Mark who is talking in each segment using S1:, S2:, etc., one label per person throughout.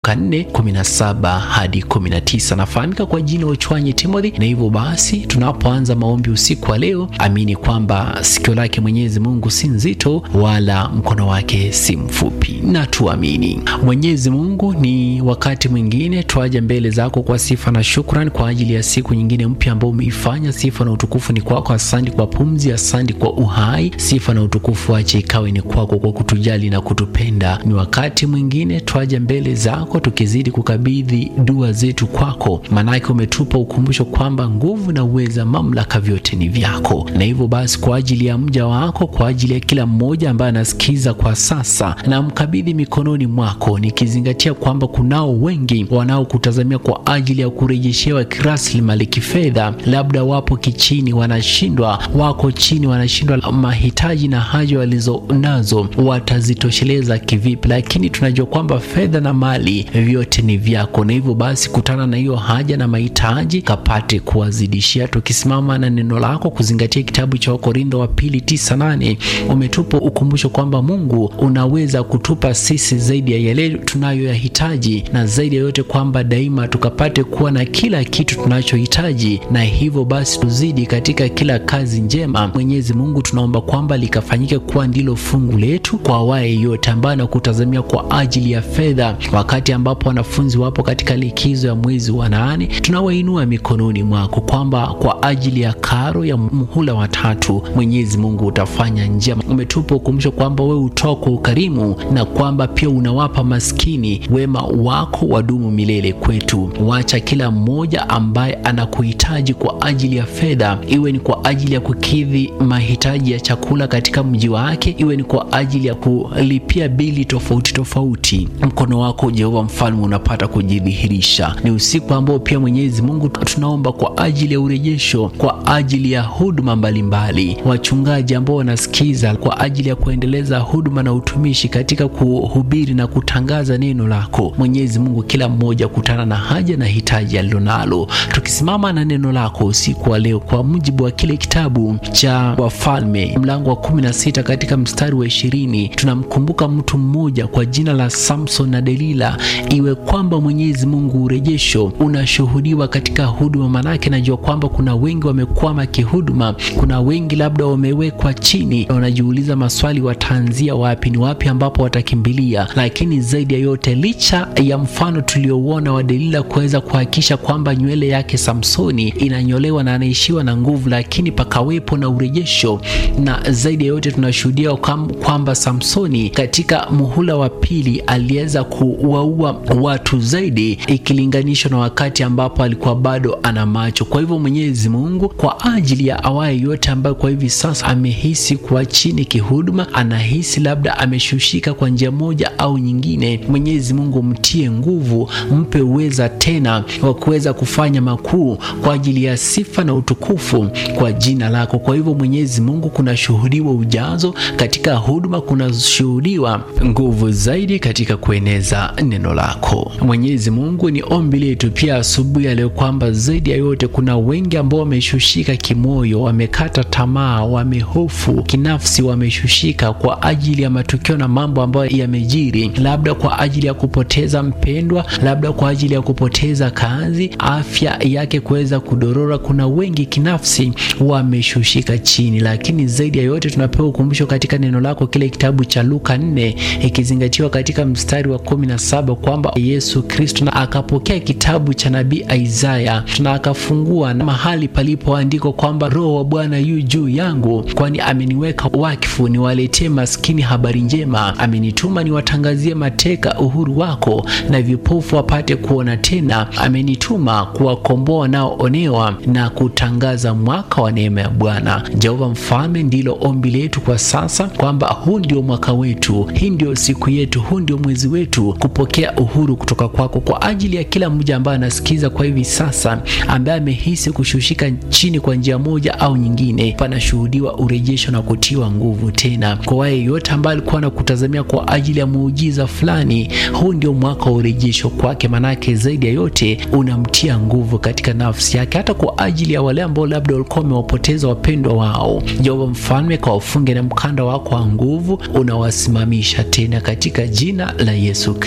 S1: 4 17 hadi 19. Nafahamika kwa jina Ochwanyi Timothy, na hivyo basi tunapoanza maombi usiku wa leo, amini kwamba sikio lake Mwenyezi Mungu si nzito wala mkono wake si mfupi, na tuamini. Mwenyezi Mungu, ni wakati mwingine twaja mbele zako kwa sifa na shukrani kwa ajili ya siku nyingine mpya ambao umeifanya. Sifa na utukufu ni kwako. Asante kwa pumzi, asante kwa uhai. Sifa na utukufu ache ikawe ni kwako kwa kutujali na kutupenda. Ni wakati mwingine twaja mbele zako tukizidi kukabidhi dua zetu kwako, maanake umetupa ukumbusho kwamba nguvu na uweza, mamlaka, vyote ni vyako. Na hivyo basi, kwa ajili ya mja wako, kwa ajili ya kila mmoja ambaye anasikiza kwa sasa, na mkabidhi mikononi mwako, nikizingatia kwamba kunao wengi wanaokutazamia kwa ajili ya kurejeshewa kiraslimali, kifedha, labda wapo kichini, wanashindwa, wako chini, wanashindwa mahitaji na haja walizo nazo watazitosheleza kivipi? Lakini tunajua kwamba fedha na mali vyote ni vyako, na hivyo basi kutana na hiyo haja na mahitaji kapate kuwazidishia. Tukisimama na neno lako kuzingatia kitabu cha Wakorintho wa pili tisa nane umetupa ukumbusho kwamba Mungu unaweza kutupa sisi zaidi ya yale tunayoyahitaji, na zaidi ya yote kwamba daima tukapate kuwa na kila kitu tunachohitaji, na hivyo basi tuzidi katika kila kazi njema. Mwenyezi Mungu, tunaomba kwamba likafanyike kuwa ndilo fungu letu kwa awaye yote ambaye anakutazamia kwa ajili ya fedha wakati ambapo wanafunzi wapo katika likizo ya mwezi wa nane, tunawainua mikononi mwako kwamba kwa ajili ya karo ya muhula wa tatu, Mwenyezi Mungu utafanya njia. Umetupa ukumbusho kwamba wewe utoa kwa ukarimu na kwamba pia unawapa maskini, wema wako wadumu milele kwetu. Wacha kila mmoja ambaye anakuhitaji kwa ajili ya fedha, iwe ni kwa ajili ya kukidhi mahitaji ya chakula katika mji wake, iwe ni kwa ajili ya kulipia bili tofauti tofauti, mkono wako Jehova mfalme unapata kujidhihirisha. Ni usiku ambao pia Mwenyezi Mungu tunaomba kwa ajili ya urejesho, kwa ajili ya huduma mbalimbali, wachungaji ambao wanasikiza kwa ajili ya kuendeleza huduma na utumishi katika kuhubiri na kutangaza neno lako. Mwenyezi Mungu, kila mmoja kutana na haja na hitaji alilonalo, tukisimama na neno lako usiku wa leo kwa mujibu wa kile kitabu cha Wafalme mlango wa kumi na sita katika mstari wa ishirini tunamkumbuka mtu mmoja kwa jina la Samson na Delila iwe kwamba Mwenyezi Mungu urejesho unashuhudiwa katika huduma, manake najua kwamba kuna wengi wamekwama kihuduma, kuna wengi labda wamewekwa chini, wanajiuliza maswali, wataanzia wapi? Ni wapi ambapo watakimbilia? Lakini zaidi ya yote, licha ya mfano tuliouona wa Delila kuweza kuhakikisha kwamba nywele yake Samsoni inanyolewa na anaishiwa na nguvu, lakini pakawepo na urejesho, na zaidi ya yote tunashuhudia kwamba Samsoni katika muhula wa pili aliweza kuwaua watu zaidi ikilinganishwa na wakati ambapo alikuwa bado ana macho. Kwa hivyo Mwenyezi Mungu, kwa ajili ya awaye yote ambayo kwa hivi sasa amehisi kuwa chini kihuduma, anahisi labda ameshushika kwa njia moja au nyingine, Mwenyezi Mungu mtie nguvu, mpe uweza tena wa kuweza kufanya makuu kwa ajili ya sifa na utukufu kwa jina lako. Kwa hivyo Mwenyezi Mungu, kunashuhudiwa ujazo katika huduma, kunashuhudiwa nguvu zaidi katika kueneza neno lako. Mwenyezi Mungu, ni ombi letu pia asubuhi ya leo kwamba zaidi ya yote kuna wengi ambao wameshushika kimoyo, wamekata tamaa, wamehofu kinafsi, wameshushika kwa ajili ya matukio na mambo ambayo yamejiri, labda kwa ajili ya kupoteza mpendwa, labda kwa ajili ya kupoteza kazi, afya yake kuweza kudorora. Kuna wengi kinafsi wameshushika chini, lakini zaidi ya yote tunapewa ukumbusho katika neno lako, kile kitabu cha Luka 4 ikizingatiwa katika mstari wa kumi na saba kwamba Yesu Kristo na akapokea kitabu cha nabii Isaya na akafungua na mahali palipoandikwa kwamba Roho wa Bwana yu juu yangu, kwani ameniweka wakfu niwaletee maskini habari njema, amenituma niwatangazie mateka uhuru wako, na vipofu wapate kuona tena, amenituma kuwakomboa wanaoonewa na kutangaza mwaka wa neema ya Bwana. Jehova Mfalme, ndilo ombi letu kwa sasa kwamba huu ndio mwaka wetu, hii ndio siku yetu, huu ndio mwezi wetu kupokea uhuru kutoka kwako, kwa ajili ya kila mmoja ambaye anasikiza kwa hivi sasa, ambaye amehisi kushushika chini kwa njia moja au nyingine, panashuhudiwa urejesho na kutiwa nguvu tena. Kwa wale yote ambaye alikuwa anakutazamia kwa ajili ya muujiza fulani, huu ndio mwaka wa urejesho kwake, manake zaidi ya yote unamtia nguvu katika nafsi yake, hata kwa ajili ya wale ambao labda walikuwa wamewapoteza wapendwa wao. Jehova Mfalme, kwa wafunge na mkanda wako wa nguvu, unawasimamisha tena katika jina la Yesu Kristo.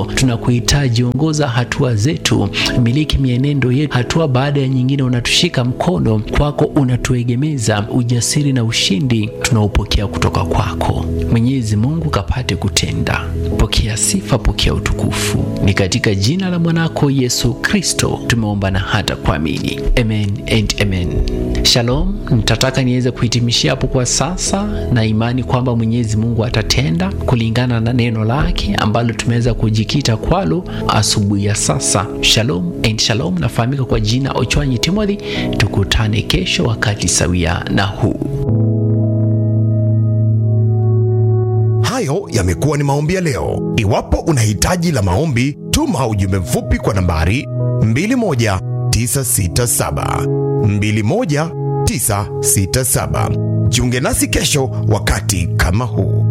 S1: Kristo. Tunakuhitaji, ongoza hatua zetu, miliki mienendo yetu, hatua baada ya nyingine unatushika mkono, kwako unatuegemeza. Ujasiri na ushindi tunaopokea kutoka kwako Mwenyezi Mungu, kapate kutenda. Pokea sifa, pokea utukufu, ni katika jina la mwanako Yesu Kristo tumeomba na hata kuamini, amen and amen. Shalom, nitataka niweze kuhitimishia hapo kwa sasa, na imani kwamba Mwenyezi Mungu atatenda kulingana na neno lake ambalo tumeweza kujikita kwalo asubuhi ya sasa. Shalom and shalom, nafahamika kwa jina Ochwanyi Timothy. Tukutane kesho wakati sawia na huu.
S2: Hayo yamekuwa ni maombi ya leo. Iwapo una hitaji la maombi, tuma ujumbe mfupi kwa nambari 21967 21967. Jiunge nasi kesho wakati kama huu.